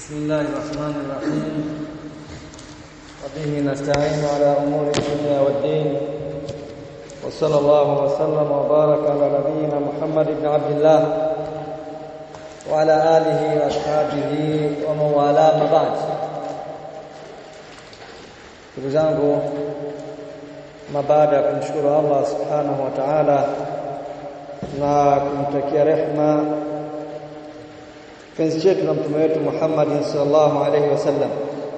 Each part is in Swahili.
بسم الله الرحمن الرحيم وبه نستعين على أمور الدنيا والدين وصلى الله وسلم وبارك على نبينا محمد بن عبد الله وعلى آله وأصحابه ومن والاه ما بعد ndugu zangu na baada ya kumshukuru Allah subhanahu wa ta'ala na kumtakia rehma kipenzi chetu na mtume wetu Muhammad sallallahu alaihi wasallam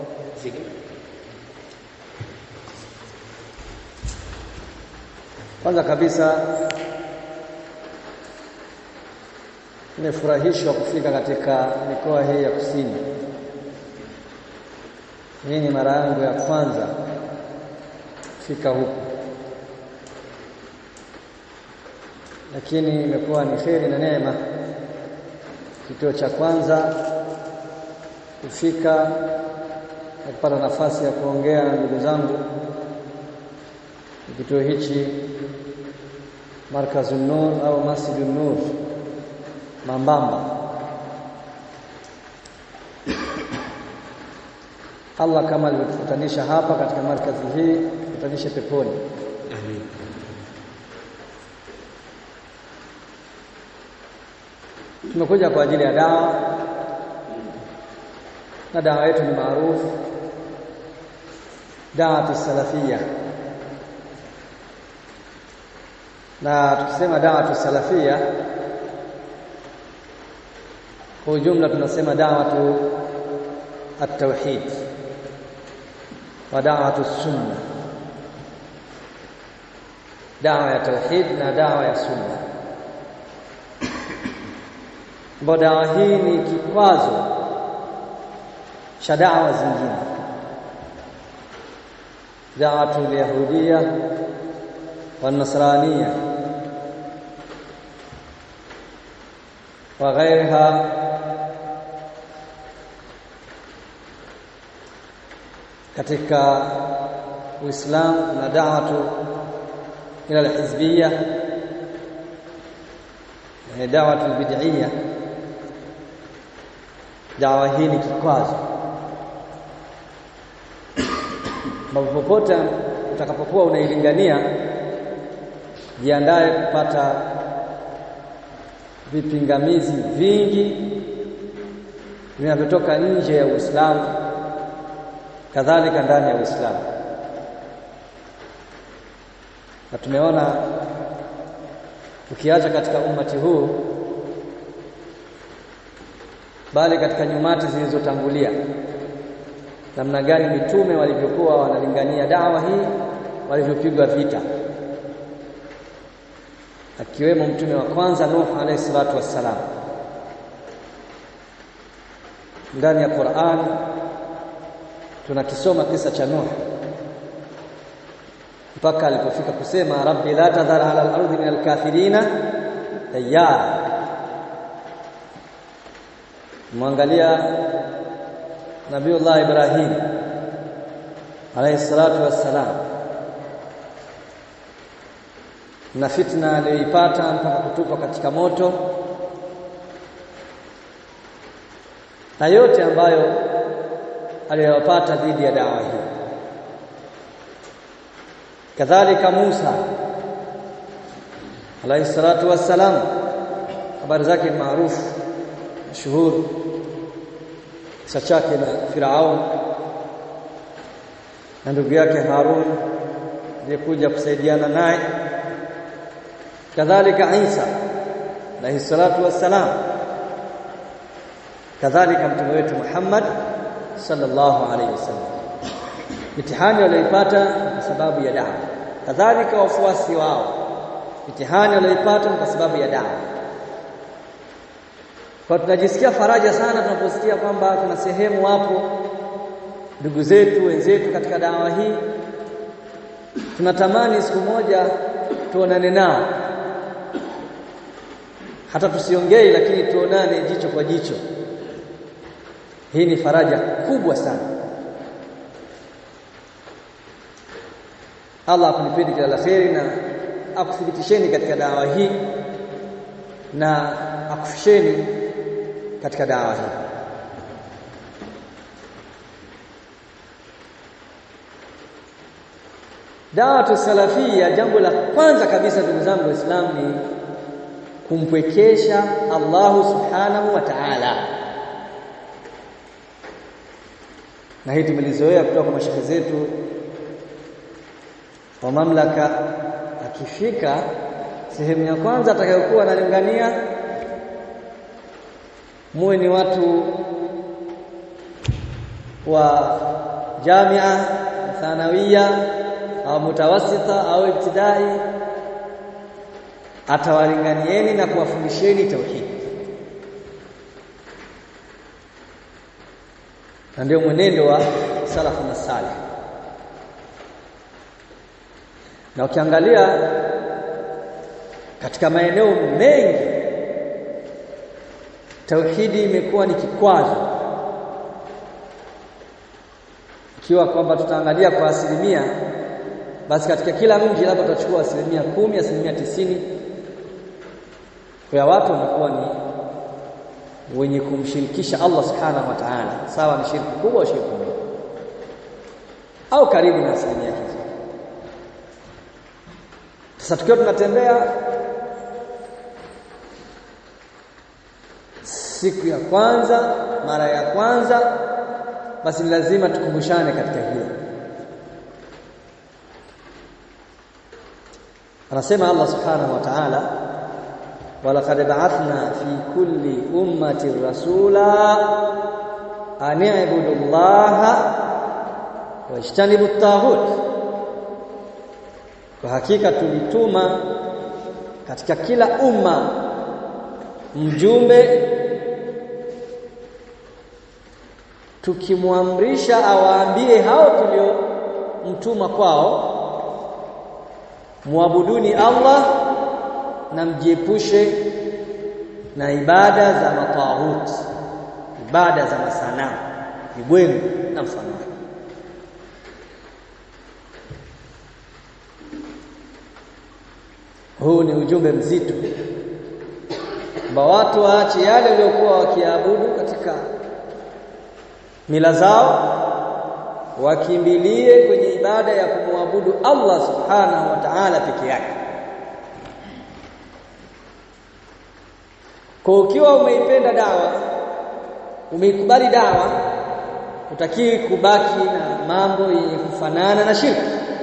kwanza kabisa nimefurahishwa kufika katika mikoa hii ya kusini hii ni mara yangu ya kwanza kufika huku lakini imekuwa ni kheri na neema kituo cha kwanza kufika na kupata nafasi ya kuongea na ndugu zangu kituo hichi Markazun Nur au Masjidun Nur Mambamba. Allah kama alivyokutanisha hapa katika markazi hii, kutanishe peponi. Amin. Tumekuja kwa ajili ya dawa na dawa yetu ni maarufu dawatu salafia, na tukisema dawatu salafia kwa ujumla tunasema dawatu at-tauhid wa dawatu sunna, dawa ya tauhid na dawa ya sunna ambayo dawa hii ni kikwazo cha dawa zingine, dawatu lyahudia wanasrania wa ghairiha katika Uislamu na da'watu ila alhizbiyya na da'watu albid'iyya. Dawa hii ni kikwazo, ambapo popote utakapokuwa unailingania, jiandaye kupata vipingamizi vingi vinavyotoka nje ya Uislamu kadhalika ndani ya Uislamu. Na tumeona ukiacha katika ummati huu, bali katika nyumati zilizotangulia, namna gani mitume walivyokuwa wanalingania dawa hii, walivyopigwa vita, akiwemo mtume wa kwanza Nuh alayhi salatu wassalam. Ndani ya Qur'an tunakisoma kisa cha Nuh mpaka alipofika kusema rabbi la tadhar ala al-ardi min al-kafirina tayyara. Mwangalia Nabiullah Ibrahim alayhi salatu wassalam na fitna aliyoipata mpaka kutupwa katika moto na yote ambayo aliyopata dhidi ya dawa hii. Kadhalika Musa alayhi salatu wassalam, habari zake maarufu mashuhuri, kisa chake na Firaun na ndugu yake Harun aliyekuja kusaidiana naye. Kadhalika Isa alayhi salatu wassalam, kadhalika mtume wetu Muhammad sallallahu alaihi wasallam. Mitihani walioipata kwa sababu ya dawa, kadhalika wafuasi wao mitihani walioipata kwa sababu ya dawa. Kwa tunajisikia faraja sana tunaposikia kwamba kuna sehemu wapo ndugu zetu wenzetu katika dawa hii. Tunatamani siku moja tuonane nao, hata tusiongei, lakini tuonane jicho kwa jicho. Hii ni faraja kubwa sana. Allah akulipeni kila la kheri na akuthibitisheni katika dawa hii na akufisheni katika dawa hii. Dawatu salafia, jambo la kwanza kabisa, ndugu zangu Waislamu, ni kumpwekesha Allahu subhanahu wa ta'ala, na hii tumelizoea kutoka kwa mashehe zetu wa mamlaka. Akifika sehemu ya kwanza atakayokuwa analingania, muwe ni watu wa jamia thanawia au mutawasita au ibtidai, atawalinganieni na kuwafundisheni tauhidi, na ndio mwenendo wa salafu na salih. Na ukiangalia katika maeneo mengi tauhidi imekuwa ni kikwazo, ikiwa kwamba tutaangalia kwa asilimia basi katika kila mji labda tutachukua asilimia kumi, asilimia tisini ya watu wanakuwa ni wenye kumshirikisha Allah subhanahu wa ta'ala, sawa ni shirki kubwa au shirki ndogo, au karibu na asilimia hizo. Sasa tukiwa tunatembea siku ya kwanza, mara ya kwanza, basi ni lazima tukumbushane katika hilo. Anasema Allah subhanahu wa ta'ala, walaqad ba'athna fi kulli ummatin rasula an i'budu llaha wajtanibu at-taghut, kwa hakika tulituma katika kila umma mjumbe tukimwamrisha awaambie hao tuliomtuma kwao muabuduni Allah na mjiepushe na ibada za matawut, ibada za masanamu, vibwengu na mfano. Huu ni ujumbe mzito kwamba watu waache yale waliokuwa wakiabudu katika mila zao wakimbilie kwenye ibada ya kumwabudu Allah subhanahu wa ta'ala peke yake. Kwa ukiwa umeipenda dawa, umeikubali dawa, utakii kubaki na mambo yenye kufanana na shirki,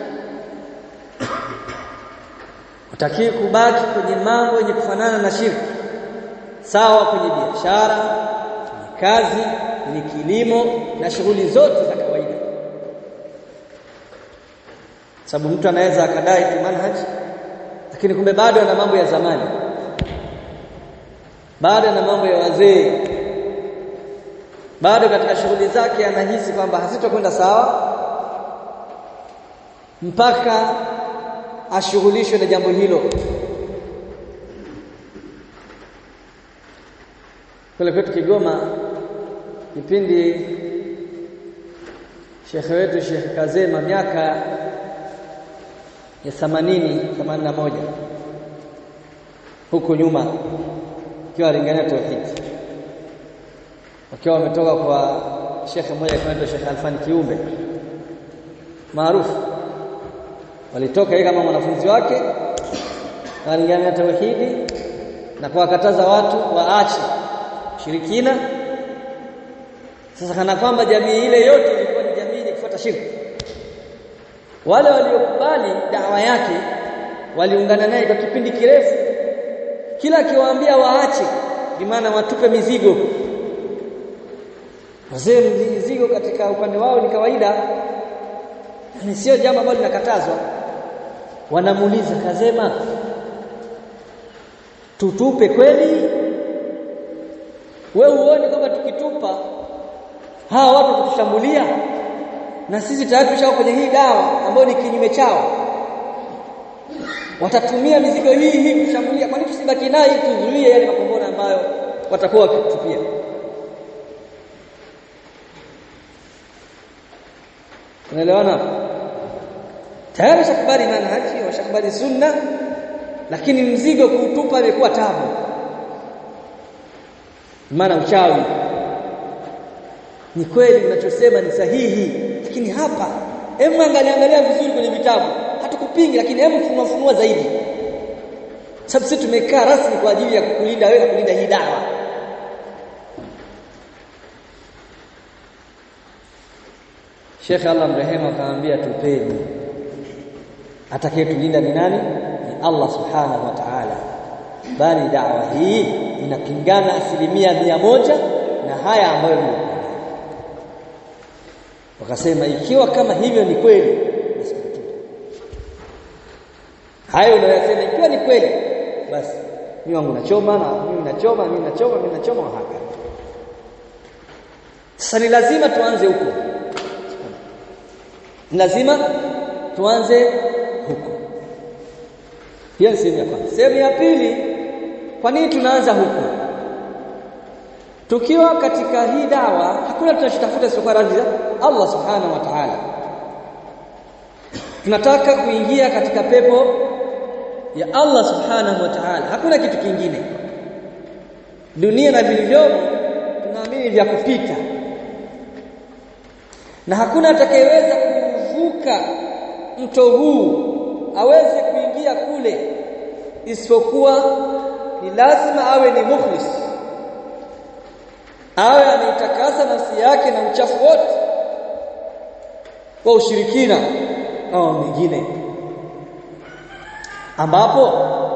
utakii kubaki kwenye mambo yenye kufanana na shirki, sawa kwenye biashara, kwenye kazi, kwenye kilimo na shughuli zote za kawaida sababu mtu anaweza akadai tu manhaj lakini kumbe bado ana mambo ya zamani, bado ana mambo ya wazee, bado katika shughuli zake anahisi kwamba hazitokwenda sawa mpaka ashughulishwe na jambo hilo. Kule kwetu Kigoma, kipindi shekhe wetu Sheikh Kazema miaka ya themanini themanini na moja huko nyuma, ikiwa alingania tauhidi, wakiwa wametoka kwa shekhe mmoja anaitwa Shekhe Alfani Kiumbe maarufu, walitoka yeye kama mwanafunzi wake, alingania tauhidi na kuwakataza watu waache shirikina. Sasa kana kwamba jamii ile yote ilikuwa ni jamii yenye kufuata shirki wale waliokubali dawa yake waliungana naye kwa kipindi kirefu, kila akiwaambia waache, bimaana watupe mizigo. Wazee, mizigo katika upande wao ni kawaida, ni sio jambo ambalo linakatazwa. Wanamuuliza Kazema, tutupe kweli? We uone kwamba tukitupa hawa watu watatushambulia na sisi tayari tushao kwenye hii dawa ambayo ni kinyume chao, watatumia mizigo hii hii kushambulia. Kwa nini tusibaki naye tuzuie yale makombora ambayo watakuwa wakitupia? Unaelewana? Tayari washakubali manhaji, washakubali sunna, lakini mzigo kuutupa imekuwa tabu, maana uchawi. Ni kweli unachosema ni sahihi, lakini hapa hebu angalia angalia vizuri kwenye vitabu, hatupingi lakini hebu funua funua zaidi sababu sisi tumekaa rasmi kwa ajili ya kukulinda wewe na kulinda hii dawa Sheikh Allah mrehemu akamwambia tupeni atakayetulinda ni nani ni Allah subhanahu wa ta'ala bali dawa hii inapingana asilimia mia moja na haya ambayo ni wakasema ikiwa kama hivyo ni kweli basi hayo unayosema ikiwa ni kweli basi mimi wangu nachoma na mimi nachoma mimi nachoma mimi nachoma haka sasa ni lazima tuanze huko ni lazima tuanze huko hiyo ni sehemu ya kwanza sehemu ya pili kwa nini tunaanza huko tukiwa katika hii dawa hakuna tunachotafuta isipokuwa radhi za Allah subhanahu wa ta'ala tunataka kuingia katika pepo ya Allah subhanahu wa ta'ala hakuna kitu kingine dunia na vilivyomo tunaamini vya kupita na hakuna atakayeweza kuvuka mto huu aweze kuingia kule isipokuwa ni lazima awe ni mukhlis awe ameitakasa nafsi yake na uchafu wote kwa ushirikina au mengine ambapo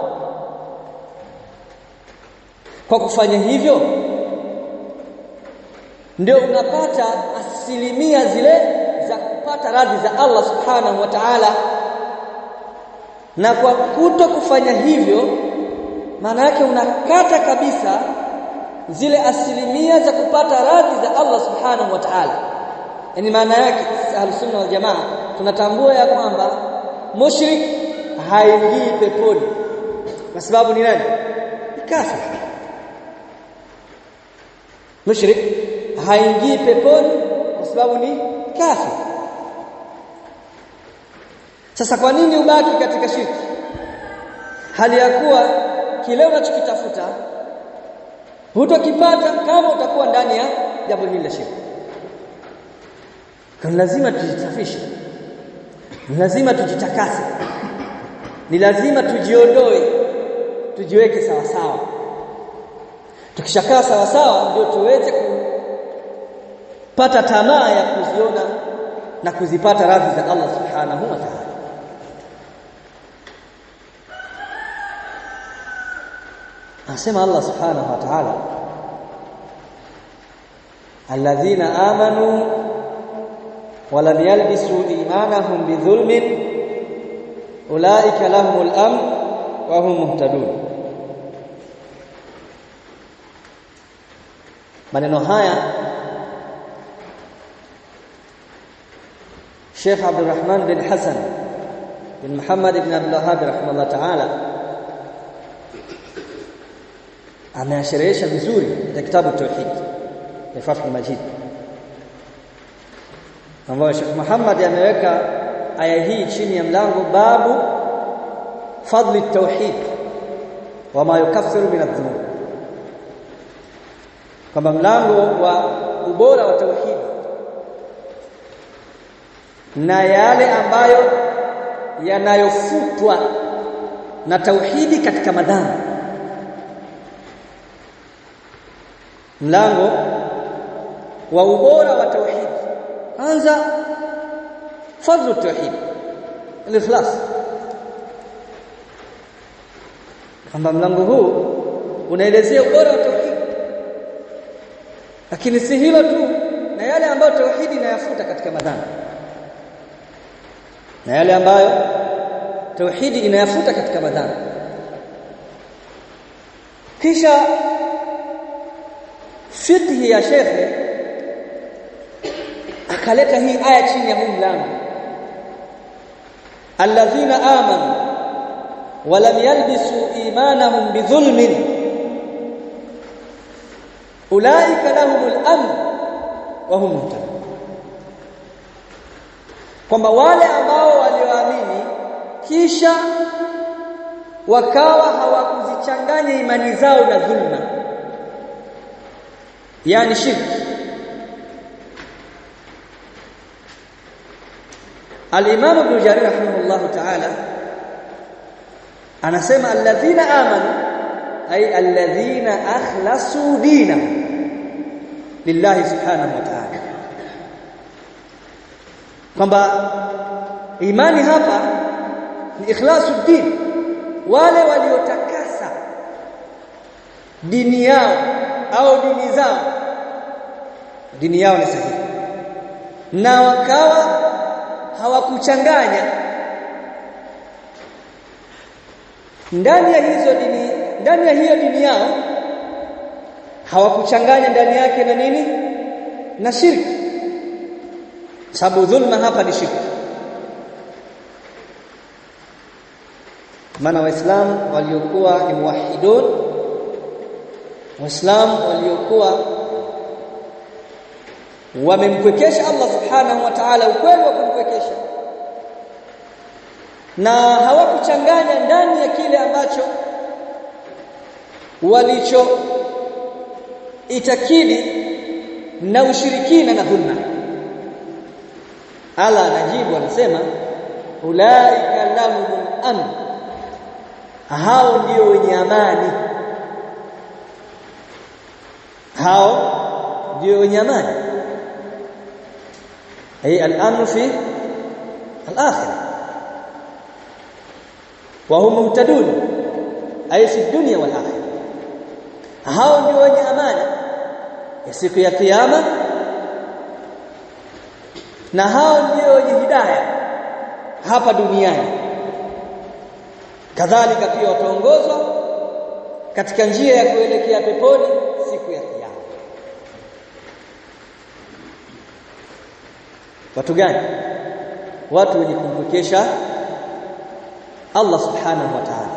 kwa kufanya hivyo ndio unapata asilimia zile za kupata radhi za Allah subhanahu wa ta'ala na kwa kuto kufanya hivyo maana yake unakata kabisa zile asilimia za kupata radhi za Allah subhanahu wa ta'ala yani maana yake ahlus-sunna wal jamaa tunatambua ya kwamba mushrik haingii peponi kwa sababu ni nani kafir mushrik haingii peponi kwa sababu ni kafir sasa kwa nini ubaki katika shirki hali ya kuwa kile unachokitafuta hutokipata kama utakuwa ndani ya jambo hili la shirki kwa lazima tujisafishe ni lazima tujitakase ni lazima tujiondoe tujiweke sawa sawa tukishakaa sawa sawa ndio tuweze kupata tamaa ya kuziona na kuzipata radhi za Allah subhanahu wa ta'ala Anasema Allah subhanahu wa ta'ala alladhina amanu wa lam yalbisu imanahum bidhulmin ulaika lahumul amn wa hum muhtadun maneno haya Sheikh Abdul Rahman bin Hassan bin Muhammad ibn Abdul Wahhab rahimahullah ta'ala ameasherehesha vizuri katika kitabu tauhid ya Fathul Majid ambayo Sheikh Muhammad ameweka aya hii chini ya mlango babu fadli tauhid wa ma yukaffiru min adh-dhunub kwamba mlango wa ubora wa tauhid na yale ambayo yanayofutwa na tauhidi katika madhambi mlango wa ubora wa tauhid anza fadlu tauhid al-ikhlas kwamba mlango huu unaelezea ubora wa tauhid lakini si hilo tu na yale ambayo tauhidi inayafuta katika madhambi na yale ambayo tauhidi inayafuta katika madhambi kisha fiqhi ya shekhe akaleta hii aya chini ya huu mlango alladhina amanu wa lam yalbisu imanahum bidhulmin ulaika lahumul amn wa hum muhtadun kwamba wale ambao walioamini kisha wakawa hawakuzichanganya imani zao na dhulma yani shirki Al-Imam Ibn Jarir rahimahullah ta'ala anasema alladhina amanu ay alladhina akhlasu dina lillahi subhanahu wa ta'ala kwamba imani hapa ni ikhlasu din wale waliotakasa dini yao au dini zao dini yao ni sahihi na wakawa hawakuchanganya ndani ya hizo dini ndani ya hiyo dini yao hawakuchanganya ndani yake na nini na shirki sababu dhulma hapa ni shirki maana waislamu waliokuwa ni muwahidun waislamu waliokuwa wamemkwekesha Allah subhanahu wa ta'ala ukweli wa kumkwekesha na hawakuchanganya ndani ya kile ambacho walicho itakidi na ushirikina na dhulma Allah anajibu anasema ulaika lahumul amn hao ndio wenye amani hao ndio wenye amani ay al-amn fi al-akhirah wa hum muhtadun ay fi dunya wal akhirah hao ndio wenye amani ya siku ya kiyama na hao ndio wenye hidayah hapa duniani kadhalika pia wataongozwa katika njia ya kuelekea peponi siku ya kiyama watu gani watu wenye kumpokesha Allah subhanahu wa ta'ala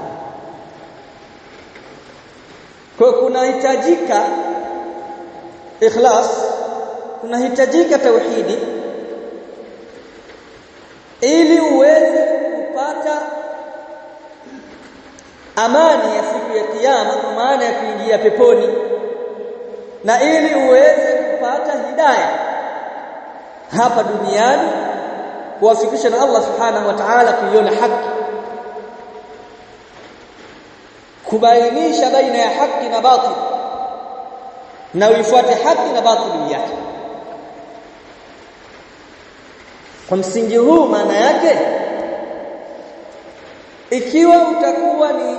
kwa kunahitajika ikhlas kunahitajika tauhidi ili uweze kupata amani ya siku ya kiyama kwa maana ya kuingia peponi na ili uweze kupata hidayah hapa duniani kuwafikisha na Allah subhanahu wa ta'ala kuiona haki kubainisha baina ya haki na batil na uifuate haki na batili yake kwa msingi huu maana yake ikiwa utakuwa ni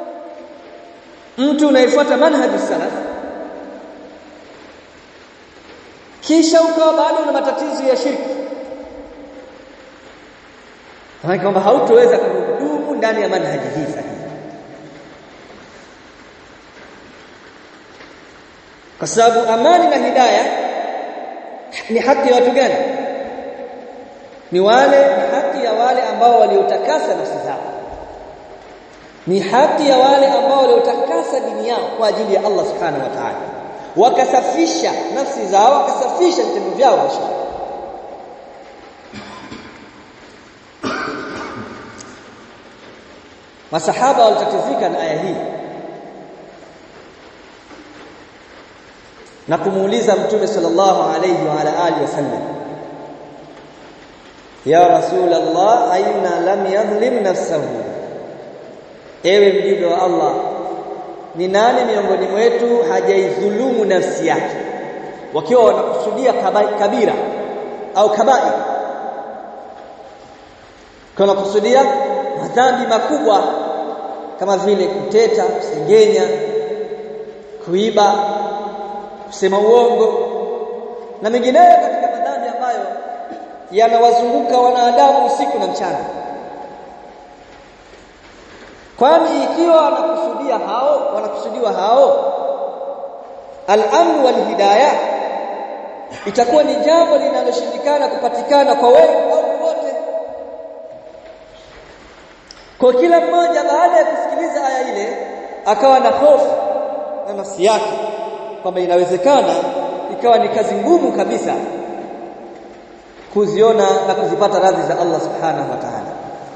mtu unaifuata manhaji salaf kisha ukawa bado na matatizo ya shirki maana kwamba hautoweza kudumu ndani ya manhaji hii sahihi kwa sababu amani na hidayah ni haki ya watu gani ni wale ni haki ya wale ambao waliotakasa nafsi zao ni haki ya wale ambao waliotakasa dini yao kwa ajili ya Allah subhanahu wa ta'ala wakasafisha nafsi zao wakasafisha vitendo vyao na shirki masahaba walitatizika na aya hii na kumuuliza mtume sallallahu alayhi wa ala alihi wasallam ya rasul Allah aina lam yadhlim nafsahu ewe mjumbe wa Allah ni nani miongoni mwetu hajaidhulumu nafsi yake wakiwa wanakusudia kabira au kabair kana kusudia madhambi makubwa kama vile kuteta kusengenya kuiba kusema uongo na mengineyo katika madhambi ambayo yanawazunguka wanadamu usiku na mchana kwani ikiwa wanakusudia hao wanakusudiwa hao al-amn wal hidayah itakuwa ni jambo linaloshindikana kupatikana kwa wengi au wote kwa kila mmoja baada ya kusikiliza aya ile akawa na hofu na nafsi yake kwamba inawezekana ikawa ni kazi ngumu kabisa kuziona na kuzipata radhi za Allah subhanahu wa ta'ala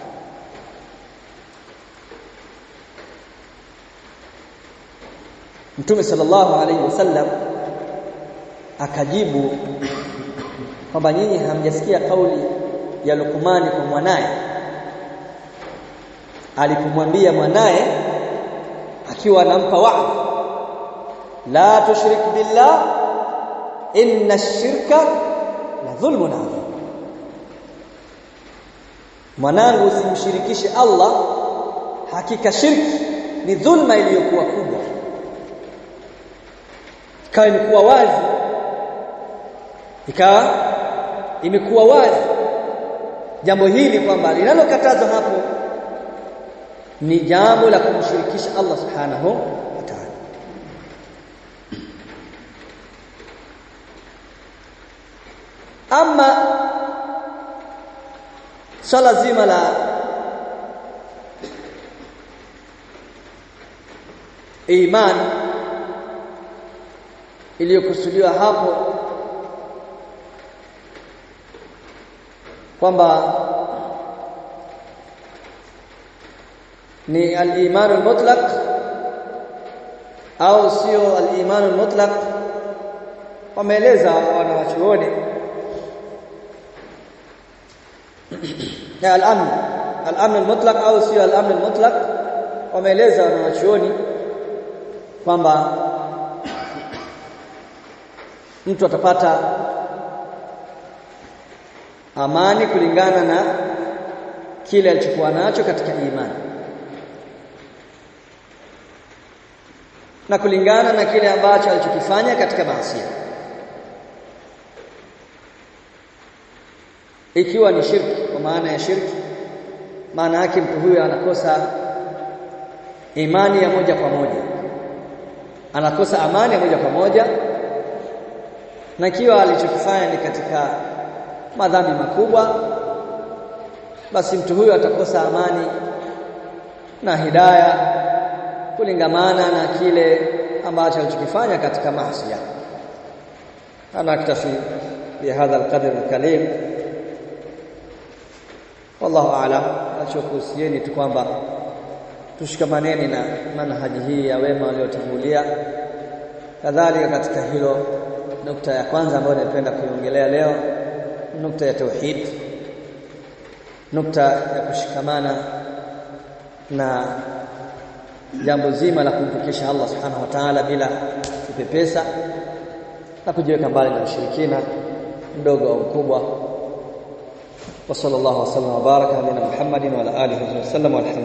Mtume sallallahu alaihi wasallam akajibu kwamba nyinyi hamjasikia kauli ya Lukumani kwa mwanaye alipomwambia mwanaye akiwa anampa wa'd la tushrik billah inna ash-shirka la dhulmun adhim mwanangu usimshirikishe Allah hakika shirki ni dhulma iliyokuwa kubwa ikawa imekuwa wazi ikawa imekuwa wazi jambo hili kwamba linalokatazwa hapo ni jambo la kumshirikisha Allah subhanahu wa ta'ala ama swala zima la iman iliyokusudiwa hapo kwamba ni al-iman al-mutlaq au sio al-iman al-mutlaq wameeleza wanawachuoni ya al-amn al-amn al-mutlaq au sio al-amn al-mutlaq wameeleza wanawachuoni kwamba mtu atapata amani kulingana na kile alichokuwa nacho katika imani na kulingana na kile ambacho alichokifanya katika maasi ikiwa ni shirki kwa maana ya shirki maana yake mtu huyo anakosa imani ya moja kwa moja anakosa amani ya moja kwa moja na ikiwa alichokifanya ni katika madhambi makubwa basi mtu huyo atakosa amani na hidaya kulingamana na kile ambacho alichokifanya katika maasi ana aktafi bihadha alqadr alkalim wallahu aalam nachokuhusieni tu kwamba tushikamaneni na manhaji hii ya wema waliotangulia kadhalika katika hilo nukta ya kwanza ambayo napenda kuiongelea leo nukta ya tauhid nukta ya kushikamana na jambo zima la kumpokesha Allah subhanahu wa ta'ala bila kupepesa na kujiweka mbali na ushirikina mdogo au mkubwa wa sallallahu wasallam wa baraka ala Muhammadin wa ala alihi wa sallam